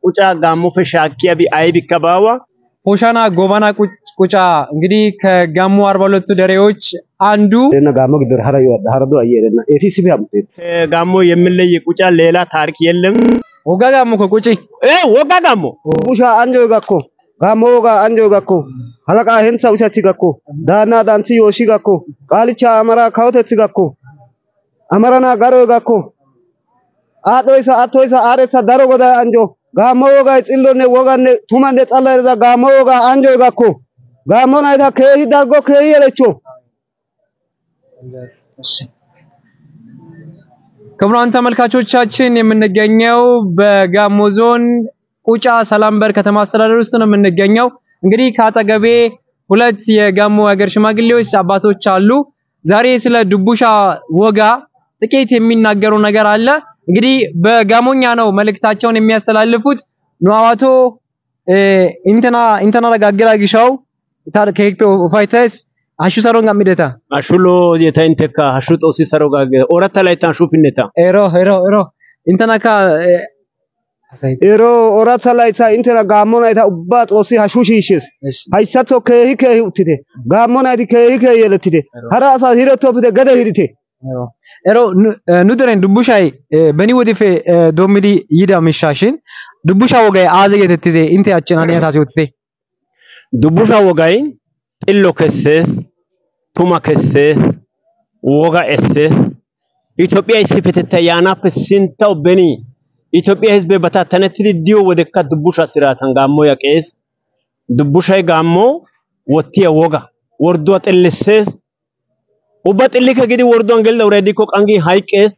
ቁጫ ጋሞ ፈሻኪያ ቢ አይብ ከባዋ ሆሻና ጎባና ቁጭ- ቁጫ እንግዲህ ከጋሞ አርባ ሁለቱ ደሬዎች አንዱ Ena gaamo giddora hara yoo adda hara du'a jedhena. Eetii sibi hamteetti. ጋሞ የምለይ ቁጫ ሌላ ታሪክ የለም። ወጋ ጋሞ ከቁጪ እ ወጋ ጋሞ Bushaa anjoo gakko. Gaammoo wogaa anjoo gakko. Halaqaa hentsa uchachi gakko. Daannaa daansi yooshii gakko. Qaalicha amaraa kawotethi gakko. Amaranaa garoo gakko. Aadhoysa attoysa aaretsa daro godaa anjoo. Gaammoo wogaa xillonne woganne tumanne xalla eriza gaammoo wogaa anjoo gakko. Gaammoo nayta keehi dargo keehi yelecho. ክቡራን ተመልካቾቻችን የምንገኘው በጋሞ ዞን ቁጫ ሰላምበር ከተማ አስተዳደር ውስጥ ነው የምንገኘው። እንግዲህ ከአጠገቤ ሁለት የጋሞ ሀገር ሽማግሌዎች አባቶች አሉ። ዛሬ ስለ ድቡሻ ወጋ ጥቂት የሚናገሩ ነገር አለ። እንግዲህ በጋሞኛ ነው መልእክታቸውን የሚያስተላልፉት። ኑዋዋቶ ኢንተና ኢንተና ረጋግራ ጊሻው ታር ከሄክቶ ፋይተስ አሹ ሰሮን ጋሚደታ አሹሎ የተንተካ አሹ ጦሲ ሰሮ ጋገ ኦራታ ላይ ታሹ ፍነታ ኤሮ ኤሮ ኤሮ ኢንተና ካ Yeroo ooratha laythaa intena gaammoo nayta ubbaa xoossi hashuu shiishshes. Hayssatho keehi keehi uttite. Gaammoo nayti keehi keehi yelettite. Hara asaas hirettofite gede hidhite. ኤሮ ኑ ደሬን ዱቡሻይ በኒ ወዲፌ ዶሚዲ ይዳ ሚሻሽን ዱቡሻ ወጋይ አዘ የትትዜ ኢንቴ አችን አንያ ታሲ ወትሴ ዱቡሻ ወጋይ ጢሎ ከሰስ ቱማ ከሰስ ወጋ ኤሰስ ኢትዮጵያ ይስፈተታ ያናፈ ሲንታው በኒ ኢትዮጵያ ህዝብ በታተነትሪ ዲዮ ወደካ ዱቡሻ ስራታን ጋሞ ያቄስ ዱቡሻይ ጋሞ ወቲያ ወጋ ወርዶ ጥልሰስ ኡባ ጥልከ ግዲ ወርዶን ገል ኦሬዲ ኮ ቀንጊ ሃይቄስ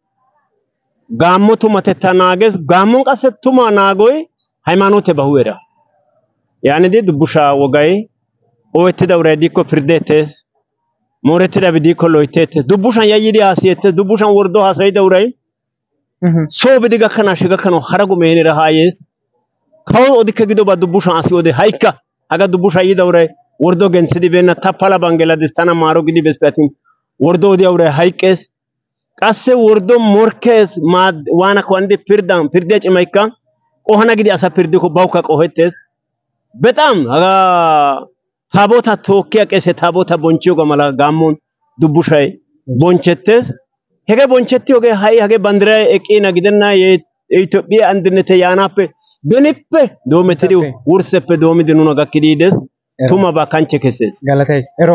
ጋሞ ቱማተታ ናገስ ጋሞን ቀሰ ቱማ ናጎይ ሃይማኖቴ ባሁዌራ ያንዲ ዱቡሻ ወጋይ ኦዌትዳ ኦሬዲ ኮ ፍርዴቴስ ሞሬትዳ ቢዲ ኮ ሎይቴቴስ ዱቡሻን ያይዲ አሲየቴስ ዱቡሻን ወርዶ ሀሳይዳ ኡራይ soo bidi gakkanaashe gakkanawu hara gumeenira haa yees kawo odikke gidoba dubbushan asi ode haykka haga dubbusha yida uray wordo gentsidi beenna ta pala bangladess tana maaro gidi besippe atin wordo odiya uray hayqqees qasse wordo morkkees maad- waana kawandi pirddan pirddiya cimaykka qohana gidi asa pirdikko bawukka qohettees bexam haga taabota tookkiya qeese taabota bonchchiyoga mala gaammon dubbushay bonchchettees hege bonchchettiyoogee ha'i hagee banddiray eqqiina gidenna ye- የኢትዮጵያ አንድነት ያናppe benippe doomettidi Etappe. wursseppe doomidi nuna gakkidi yides tumabaa kanchche kessees ገለታይስ ኤሮ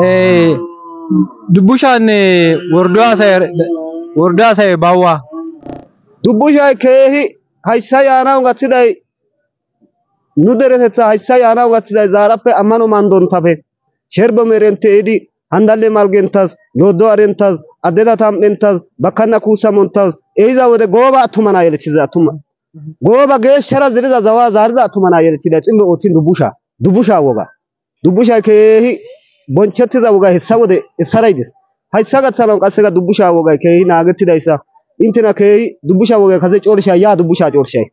ዱቡሻን ወርዶ አሳይ ወርዶ አሳይ ባዋ Dubbushay keehi hayssa yaanawu gaththiday nu deretethaa hayssa yaanawu gaththiday zaarappe ammano mandontafe sherbo merenteedi handalle malgentas dooddo arentas addeta tam''entas bakkanna kuussa monttas ehiza wode gooba attuma naa yelettida attuma gooba geeshshara ziriza zawaa zaarida attuma naa yelettida xillo oottin dubbushaa dubbushaa woga dubbushay keehi bonchchettiza wogay hessa wode hessara yides hayssa gaththanawu qasseka dubbushaa wogay keehi naagettidayssa intena keehi dubbushaa wogay kase coorshaa yaa dubbushaa coorshay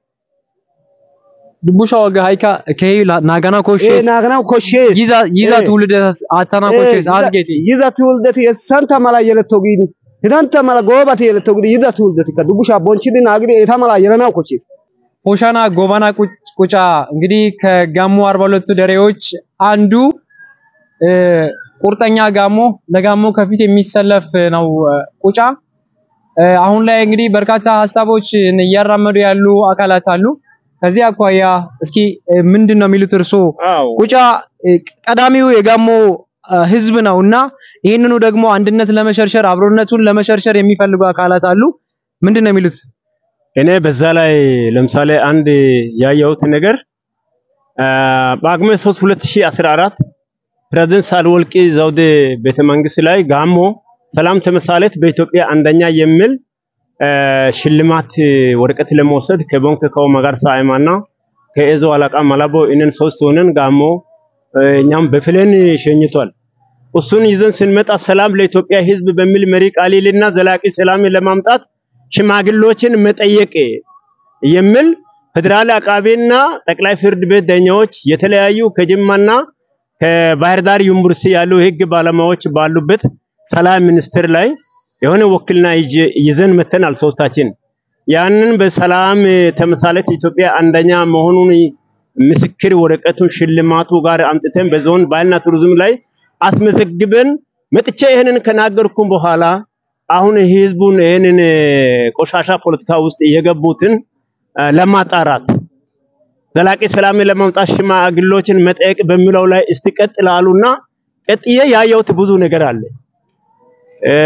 ዱቡሻ ወጋ ሃይካ ከይ ናጋና ee ኮሼስ naaganawu koshshees ይዛ ይዛ Eh. ትውልደ አታና ኮሼስ አዝጌቲ yiza tuuldeti hessanta mala yeletto giidi hidanta mala goobati yeletto giidi yiza tuuldetikka dubbushaa bonchchidi naagidi eta mala yelanawu koshshees ሆሻና ጎባና ቁጭ- ቁጫ እንግዲህ ከጋሞ አርባ ሁለቱ ደሬዎች አንዱ እ፣ ቁርጠኛ ጋሞ ለጋሞ ከፊት የሚሰለፍ ነው እ፣ ቁጫ እ፣ አሁን ላይ እንግዲህ በርካታ ሀሳቦች እያራመዱ ያሉ አካላት አሉ። ከዚህ አኳያ እስኪ እ፣ ምንድን ነው የሚሉት እርሶ? አዎ ቁጫ እ፣ ቀዳሚው የጋሞ እ፣ ህዝብ ነው እና ይህንኑ ደግሞ አንድነት ለመሸርሸር አብሮነቱን ለመሸርሸር የሚፈልጉ አካላት አሉ። ምንድን ነው የሚሉት? እኔ በዛ ላይ ለምሳሌ አንድ ያየሁት ነገር አ፣ ጳጉሜ 3 2014 ፕሬዝዳንት ሳህለወርቅ ዘውዴ ቤተ መንግስት ላይ ጋሞ ሰላም ተምሳሌት በኢትዮጵያ አንደኛ የሚል አ፣ ሽልማት ወረቀት ለመውሰድ ከቦንክ ከው መጋርሳ አይማና ከኤዞ አለቃ መላቦ እነን ሶስት ሆነን ጋሞ አ፣ እኛም በፕሌን ሸኝቷል። እሱን ይዘን ስንመጣ ሰላም ለኢትዮጵያ ሕዝብ በሚል መሪ ቃል ይልና ዘላቂ ሰላም ለማምጣት ሽማግሌዎችን መጠየቅ የሚል ፌዴራል አቃቤና ጠቅላይ ፍርድ ቤት ዳኛዎች የተለያዩ ከጅማና ከባህር ዳር ዩኒቨርሲቲ ያሉ የህግ ባለሙያዎች ባሉበት ሰላም ሚኒስቴር ላይ የሆነ ወክልና ይዤ- ይዘን መተናል ሶስታችን። ያንን በሰላም ተምሳሌት ኢትዮጵያ አንደኛ መሆኑን ምስክር ወረቀቱን ሽልማቱ ጋር አምጥተን በዞን ባህልና ቱሪዝም ላይ አስመዘግበን መጥቼ ይህንን ከናገርኩም በኋላ አሁን ህዝቡን ይህንን ቆሻሻ ፖለቲካ ውስጥ የገቡትን አ፣ ለማጣራት ዘላቂ ሰላምን ለማምጣት ሽማግሌዎችን መጠየቅ በሚለው ላይ እስቲ ቀጥላሉና ቀጥዬ ያየሁት ብዙ ነገር አለ። እ፣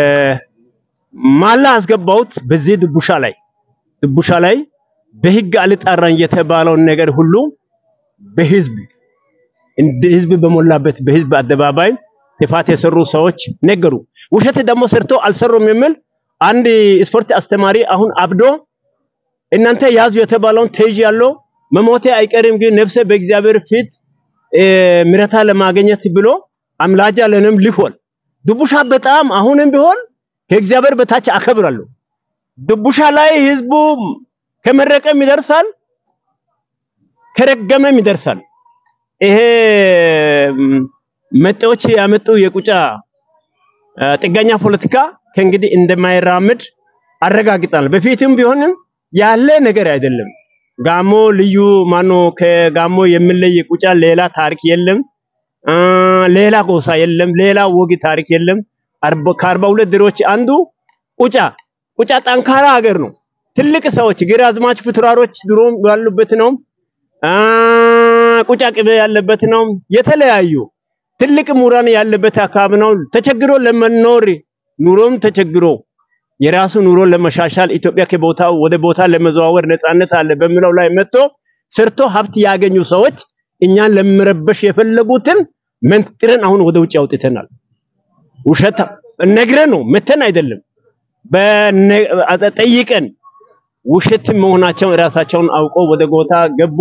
ማላ አስገባሁት በዚህ ድቡሻ ላይ ድቡሻ ላይ በህግ አልጣራን የተባለውን ነገር ሁሉ በህዝብ እንደ ህዝብ በሞላበት በህዝብ አደባባይ ጥፋት የሰሩ ሰዎች ነገሩ። ውሸት ደግሞ ሰርቶ አልሰሩም የሚል አንድ ስፖርት አስተማሪ አሁን አብዶ እናንተ ያዙ የተባለውን ተይዥ ያለው መሞቴ አይቀርም ግን ነፍሴ በእግዚአብሔር ፊት እ፣ ምሕረታ ለማግኘት ብሎ አምላጃ ለንም ልፎል ድቡሻ በጣም አሁንም ቢሆን ከእግዚአብሔር በታች አከብራለሁ። ድቡሻ ላይ ህዝቡ ከመረቀም ይደርሳል፣ ከረገመም ይደርሳል። ይሄ ም፣ መጤዎች ያመጡ የቁጫ አ፣ ጥገኛ ፖለቲካ ከእንግዲህ እንደማይራምድ አረጋግጣል። በፊትም ቢሆንም ያለ ነገር አይደለም። ጋሞ ልዩ ማኖ ከጋሞ የሚለይ ቁጫ ሌላ ታሪክ የለም። አ፣ ሌላ ጎሳ የለም። ሌላ ወግ ታሪክ የለም። አርባ- ከአርባ ሁለት ድሮች አንዱ ቁጫ ቁጫ ጠንካራ ሀገር ነው። ትልቅ ሰዎች ግራዝማች ፍትራሮች ድሮም ያሉበት ነው። አ፣ ቁጫ ቅቤ ያለበት ነው። የተለያዩ ትልቅ ምሁራን ያለበት አካባቢ ነው። ተቸግሮ ለመኖር ኑሮም ተቸግሮ የራሱ ኑሮ ለመሻሻል ኢትዮጵያ ከቦታ ወደ ቦታ ለመዘዋወር ነፃነት አለ በሚለው ላይ መጥቶ ሰርቶ ሀብት ያገኙ ሰዎች እኛን ለመረበሽ የፈለጉትን መንጥረን አሁን ወደ ውጭ አውጥተናል። ውሸት ነግረን ነው መተን አይደለም በነ- ጠይቀን ውሸት መሆናቸውን ራሳቸውን አውቀው ወደ ጎታ ገቡ።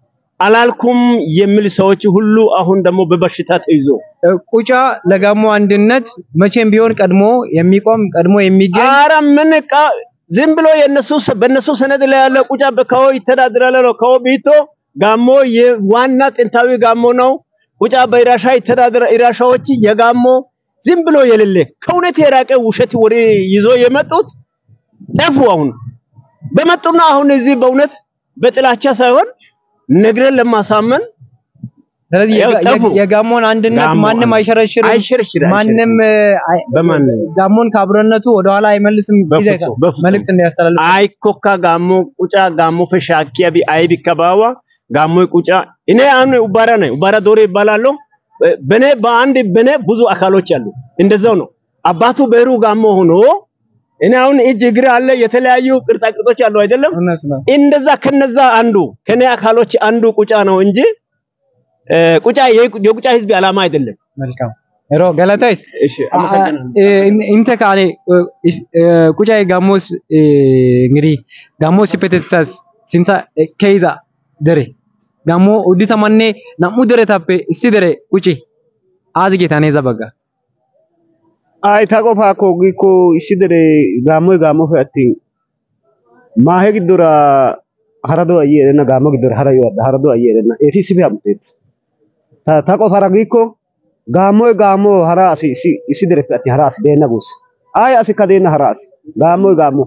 አላልኩም የሚል ሰዎች ሁሉ አሁን ደግሞ በበሽታ ተይዞ ቁጫ ለጋሞ አንድነት መቼም ቢሆን ቀድሞ የሚቆም ቀድሞ የሚገኝ አረ ምን ቃ ዝም ብሎ የነሱ በነሱ ሰነድ ላይ ያለ ቁጫ በካዎ ይተዳድራል ነው። ካዎ ቢቶ ጋሞ የዋና ጥንታዊ ጋሞ ነው። ቁጫ በኢራሻ ይተዳድራ ኢራሻዎች የጋሞ ዝም ብሎ የሌለ ከእውነት የራቀ ውሸት ወሬ ይዞ የመጡት ጠፉ። አሁን በመጡና አሁን እዚህ በእውነት በጥላቻ ሳይሆን ነግረን ለማሳመን ስለዚህ ያው የጋ- ጠፉ። የጋሞን አንድነት ጋሞ ማንም አንድ- አይሸረሽርም። አይሸርሽር ማንም አይ- በማን ጋሞን ከአብሮነቱ ወደኋላ አይመልስም። በፍጹም፣ ይዘህ በፍጹም። መልእክት እንዲያስተላልፍ አይኮካ ጋሞ ቁጫ ጋሞ ፈሻኪያ ቢ አይቢ ከባዋ ጋሞ ቁጫ እኔ አሁን ኡባራ ነኝ። ኡባራ ዶሮ ይባላለሁ። በኔ በአንድ በኔ ብዙ አካሎች አሉ። እንደዛው ነው። አባቱ በሩ ጋሞ ሆኖ እኔ አሁን እጅ እግር አለ የተለያዩ ቅርጻ ቅርጾች አሉ አይደለም። እውነት ነው። እንደዛ ከነዛ አንዱ ከኔ አካሎች አንዱ ቁጫ ነው እንጂ እ፣ ቁጫ የቁ- የቁጫ ህዝብ ዓላማ አይደለም። መልካም ሮ ገለታይት እሺ አመሰግናለሁ። ኢንተ ካኔ ቁጫ ጋሞስ እንግዲህ ጋሞስ ፔቴሳስ ሲንሳ ከይዛ ደሬ ጋሞ ኡዲተ ማኔ ናሙ ደሬ ታፔ እሲ ደሬ ቁጪ አዝ ጌታኔ ዘበጋ Ay ta qofaakko giikko issi dere gaammoy gaammofe attin maahe giddora hara do'a yi erenna gaammo giddora hara yo- hara do'a yi erenna eti issippe hamuteetes. Ta ta qofaara giikko gaammoy gaammo hara asi issi issi dereppe attin hara asi deenna guussa. Ay asikka deenna hara asi gaammoy gaammo.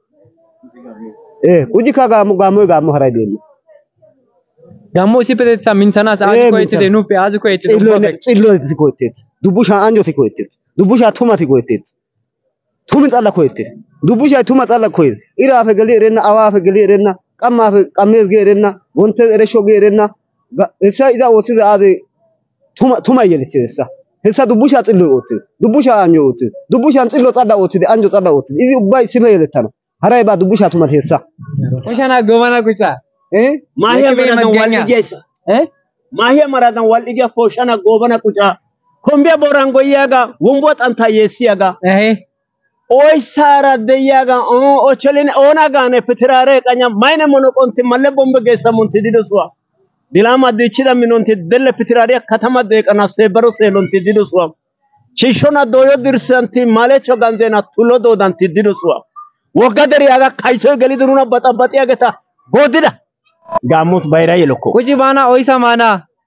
Eh ujikka gaammo gaammoy gaammo haray deenna. ጋሞ እሲ ፔቴሳ ሚንተናስ አዝ Eh, ኮይትደ mintana. ኑፔ አዝ ኮይትደ Xilloy xilloy koyettees. Dubbushaa anjjoti koyettees. Dubbushaa tumati koyettees. Tumi xalla koyettees. Dubbushay tuma xalla koyees. Iraafe geli erenna, awaafe geli erenna, qammaafe qammees gi erenna, wonttees ereshsho gi erenna. Ga- Hessa iza ooththida aazee tuma tumay yelichchees hessa. Hessa dubbushaa xilloy ooththides. Dubbushaa anjjoy ooththides. Dubbushaan xillo xalla oottide, anjjo xalla oottide. Izi ubbay issippe yelettana. Haray baa dubbushaa tumati hessa. ቁሻና ጎመና ቁጫ እ ማሂያ የቅቤ መራዳን መገኛ ዋልዲያ ይሳ እ ማሂያ መራዳን ዋልዲያ ፎሻና ጎበና ቁጫ ኮምቢያ ቦራን ጎያጋ ወንቦ ጣንታ የሲያጋ እሄ oysaara de'iyaaga oo ocholin oonagaane pitiraare qanya mayne mono qonti malle bombe geessa munti didosuwa dilama dichida minonti delle pitiraariya katama deeqana seebaro seelonti didosuwa shiishshona dooyo dirssanti malecho ganzeena tullo doodanti didosuwa wogga deriyaaga kaysoy gelidi nuna baxabaxiyaageta goodida gaammus bayra yelokko ቁጪ ባና ኦይሳ ማና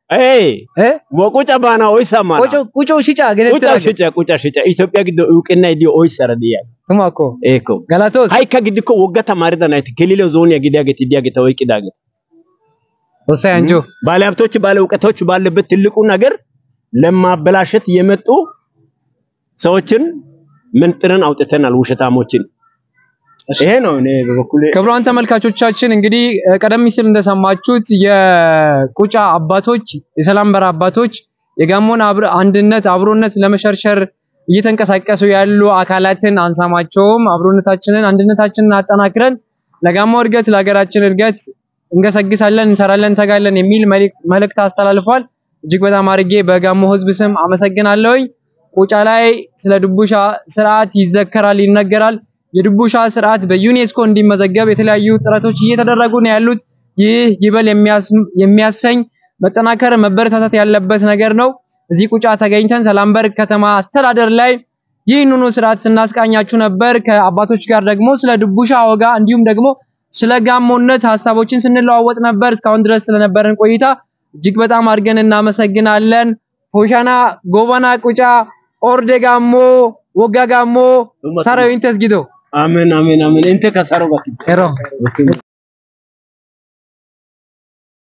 ኤይ እ ወቁጫ ባና ኦይሳ ማና ቁጮ ቁጮ ሽጫ ገለተ ቁጫ ሽጫ ቁጫ ሽጫ ኢትዮጵያ ግዶ እውቅና ዲዮ ኦይሰረ ዲያ ቱማኮ ኤኮ ገላቶስ ሃይካ ግድኮ ወጋ ተማሪዳ ናይት ከሌሎ ዞን ያግዳገት ዲያገት ወይቂዳገት ወሳይ አንጆ ባለ ሀብቶች ባለ እውቀቶች ባለበት ትልቁ ነገር ለማበላሸት የመጡ ሰዎችን መንጥረን አውጥተናል፣ ውሸታሞችን። ይሄ ነው እኔ በበኩሌ ክቡራን ተመልካቾቻችን እንግዲህ እ፣ ቀደም ሲል እንደሰማችሁት የቁጫ አባቶች የሰላም በር አባቶች የጋሞን አብር አንድነት አብሮነት ለመሸርሸር እየተንቀሳቀሱ ያሉ አካላትን አንሰማቸውም። አብሮነታችንን አንድነታችንን አጠናክረን ለጋሞ እድገት ለሀገራችን እድገት እንገሰግሳለን፣ እንሰራለን፣ እንተጋለን የሚል መልእክ- መልእክት አስተላልፏል። እጅግ በጣም አድርጌ በጋሞ ሕዝብ ስም አመሰግናለሁኝ። ቁጫ ላይ ስለ ድቡሻ ስርዓት ይዘከራል፣ ይነገራል። የድቡሻ ስርዓት በዩኔስኮ እንዲመዘገብ የተለያዩ ጥረቶች እየተደረጉ ነው ያሉት። ይህ ይበል የሚያስ- የሚያሰኝ መጠናከር መበረታታት ያለበት ነገር ነው። እዚህ ቁጫ ተገኝተን ሰላምበር ከተማ አስተዳደር ላይ ይህንኑ ስርዓት ስናስቃኛችሁ ነበር። ከአባቶች ጋር ደግሞ ስለ ድቡሻ ወጋ እንዲሁም ደግሞ ስለ ጋሞነት ሀሳቦችን ስንለዋወጥ ነበር። እስካሁን ድረስ ስለነበረን ቆይታ እጅግ በጣም አድርገን እናመሰግናለን። ሆሻና ጎባና ቁጫ ኦርዴ ጋሞ ወጋ ጋሞ ሰራዊን ተስጊዶ አሜን አሜን አሜን እንተ ከሰሮ ጋር ኤሮ